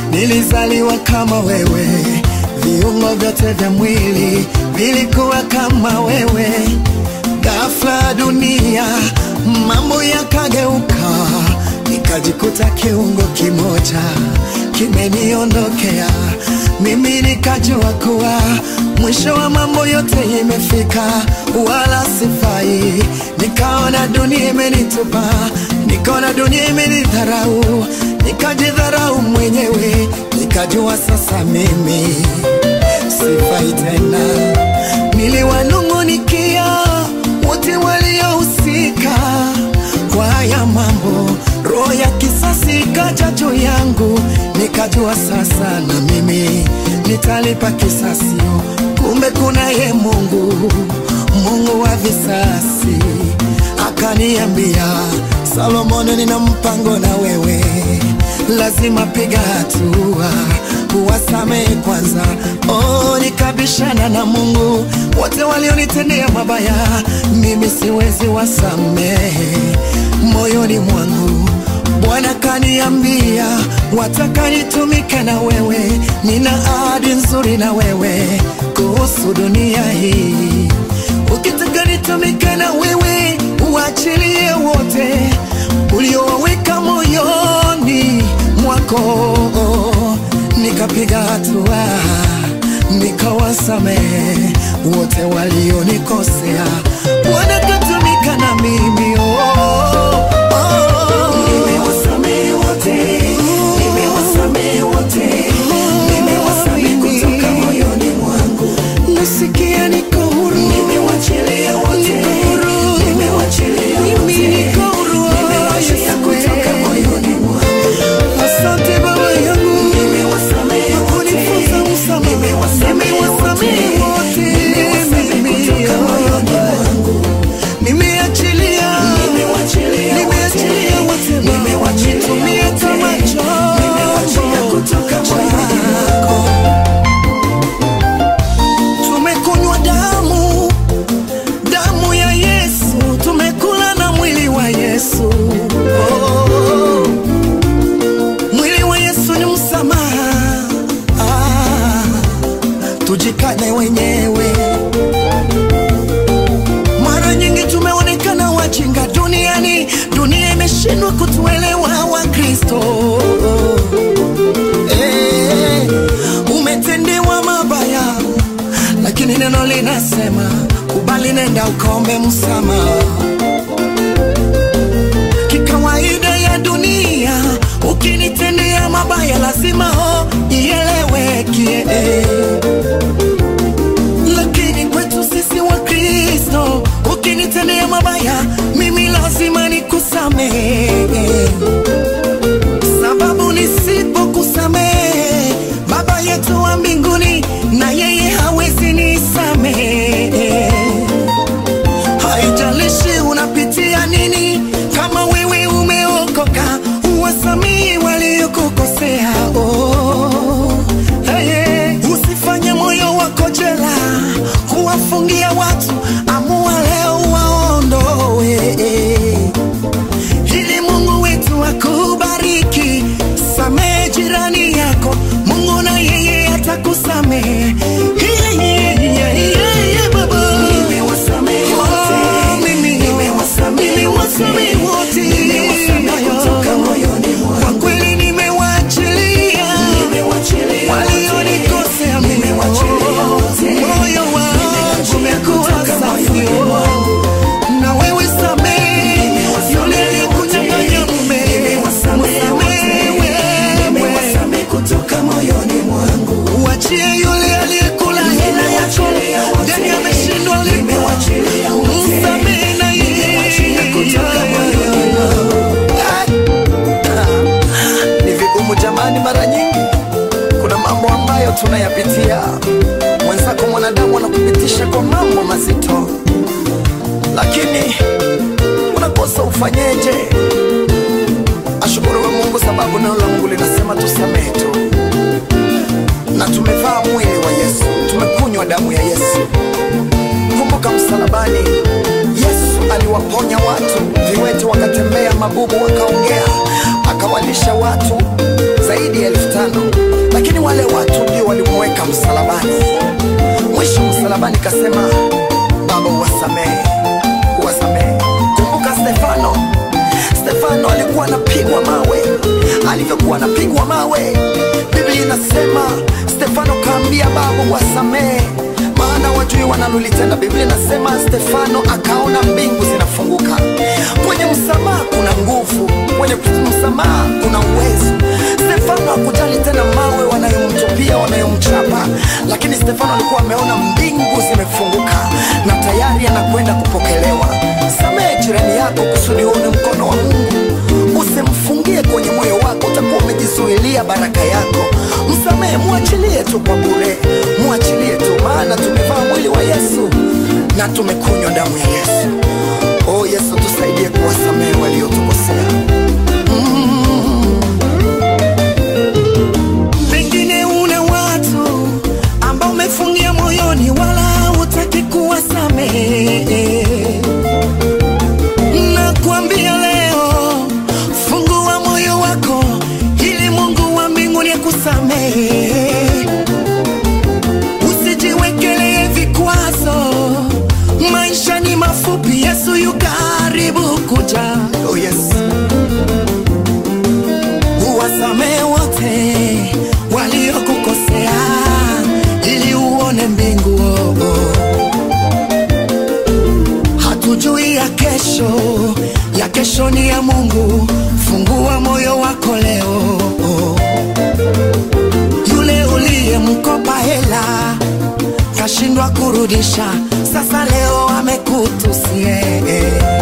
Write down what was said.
nilizaliwa kama wewe, viungo vyote vya mwili vilikuwa kama wewe. Ghafla dunia mambo yakageuka, nikajikuta kiungo kimoja kimeniondokea. Mimi nikajua kuwa mwisho wa mambo yote imefika, wala sifai. Nikaona dunia imenitupa, nikaona dunia imenidharau, nikajidharau mwenyewe, nikajua sasa mimi sifai tena. Niliwanung'unikia wote waliohusika kwa haya mambo, roho ya kisasi ikaja juu yangu, nikajua sasa na mimi nitalipa kisasi. Kumbe kunaye Mungu, Mungu wa visasi, akaniambia Solomoni, nina mpango na wewe, lazima piga hatua kuwasamehe kwanza. Oh, nikabishana na Mungu, wote walionitendea mabaya, mimi siwezi wasamehe moyoni mwangu. Bwana kaniambia, wataka nitumike na wewe, nina ahadi nzuri na wewe kuhusu dunia hii. Ukitaka nitumike na wewe, uachilie wote uliowaweka moyoni mwako. Nikapiga hatua, nikawasamehe wote walionikosea. Bwana katumika na mimi oh, oh. Nimewasamehe wote, nimewasamehe wote, nimewasamehe kutoka moyoni mwangu. Nasikia niko huru, Nimewachilia wote, Niko huru. nimewachilia Mimi wote, niko huru, nimewachia Yesu kutoka wewe. moyoni mwangu. Asante Baba yangu Nimewasamehe wote, kunifunza msamaha. nimewasamehe Nimewasamehe wote, wote, nimewasamehe mimi. kutoka moyoni mwangu. Nimeachilia, Nimewachilia nimeachilia wote Baba. nimewachilia Nitumie wote, kama nimewachia chombo kutoka moyoni chako. Tumekunywa damu, damu ya Yesu, tumekula na mwili wa Yesu. Oh, mwili wa Yesu ni msamaha. Ah, tujikane wenyewe. Mara nyingi tumeonekana wajinga duniani, dunia imeshindwa kutuelewa Wakristo. Eh, umetendewa mabaya, lakini neno linasema kubali, nenda ukaombe msamaha. Kikawaida ya dunia, ukinitendea mabaya lazima ho ieleweke lakini kwetu sisi wa Kristo, ukinitendea mabaya mimi lazima nikusamehe, sababu nisipokusamehe Baba yetu wa mbinguni na yeye hawezi nisamehe. Haijalishi unapitia nini, kama wewe umeokoka, uwasamehe waliokukosea. Oh, hey, usifanye moyo wako jela kuwafungia watu, amua leo waondoe, ili Mungu wetu akubariki. Samehe jirani yako, Mungu na yeye atakusamehe. Yeah, yeah, yeah, yeah, yeah, Baba. Nimewasamehe wote, Oh, mimi- nimewasamehe nimewasamehe wote. nimewasamehe kutoka moyoni mwangu. Kwa kweli nimewaachilia Nimewachilia walionikosea wote, mimi. nimewachilia wote, Moyo wangu nimewachilia umekuwa kutoka safi. moyoni mwangu. Na wewe samehe yule aliyekunyang'anya mume. Nimewasamehe Msamehe wote, wewe. nimewasamehe kutoka moyoni mwangu. Uachie yule aliyekula hela yako Nimewachilia wote, ndani ameshindwa lipo. nimewachilia wote, Msamehe na yeye. nimewachilia kutoka moyoni mwangu. Ni vigumu jamani, mara nyingi kuna mambo ambayo tunayapitia. Mwenzako mwanadamu anakupitisha kwa mambo mazito, lakini unakosa ufanyeje? Ashukuriwe Mungu sababu neno la Mungu linasema tusamehe tu, na tumevaa mwili wa Yesu, tumekunywa damu ya Yesu. Kumbuka msalabani, Yesu aliwaponya watu, viwete wakatembea, mabubu wakaongea, akawalisha watu zaidi zaidi ya elfu tano lakini wale watu ndio walimweka msalabani. Mwisho msalabani kasema, Baba uwasamehe, uwasamehe. Kumbuka Stefano, Stefano alikuwa anapigwa mawe. Alivyokuwa anapigwa mawe, Biblia inasema Stefano kaambia Baba uwasamehe, maana wajui wanalolitenda. Biblia inasema Stefano akaona mbingu zinafunguka. Kwenye msamaha kuna nguvu, kwenye msamaha kuna uwezo. Stefano hakujali tena mawe wanayomtupia, wanayomchapa, lakini Stefano alikuwa ameona mbingu zimefunguka na tayari anakwenda kupokelewa. Samehe jirani yako kusudi uone mkono wa Mungu. Usimfungie kwenye moyo wako, utakuwa umejizuilia baraka yako. Msamehe, mwachilie tu kwa bure, mwachilie tu, maana tumevaa mwili wa Yesu na tumekunywa damu ya Yesu. Oh Yesu, tusaidie kuwasamehe waliotukosea. Pengine una watu ambao umefungia moyoni, wala hutaki kuwasamehe. Nakwambia leo, fungua moyo wako ili Mungu wa mbinguni akusamehe. Usijiwekelee vikwazo, maisha ni mafupi, Yesu yu karibu kuja. Oh yes. Uwasamehe wote waliokukosea ili uone mbingu. oh, oh. Hatujui ya kesho, ya kesho ni ya Mungu. Fungua moyo wako leo. oh. Yule uliyemkopa hela kashindwa kurudisha, sasa leo amekutusie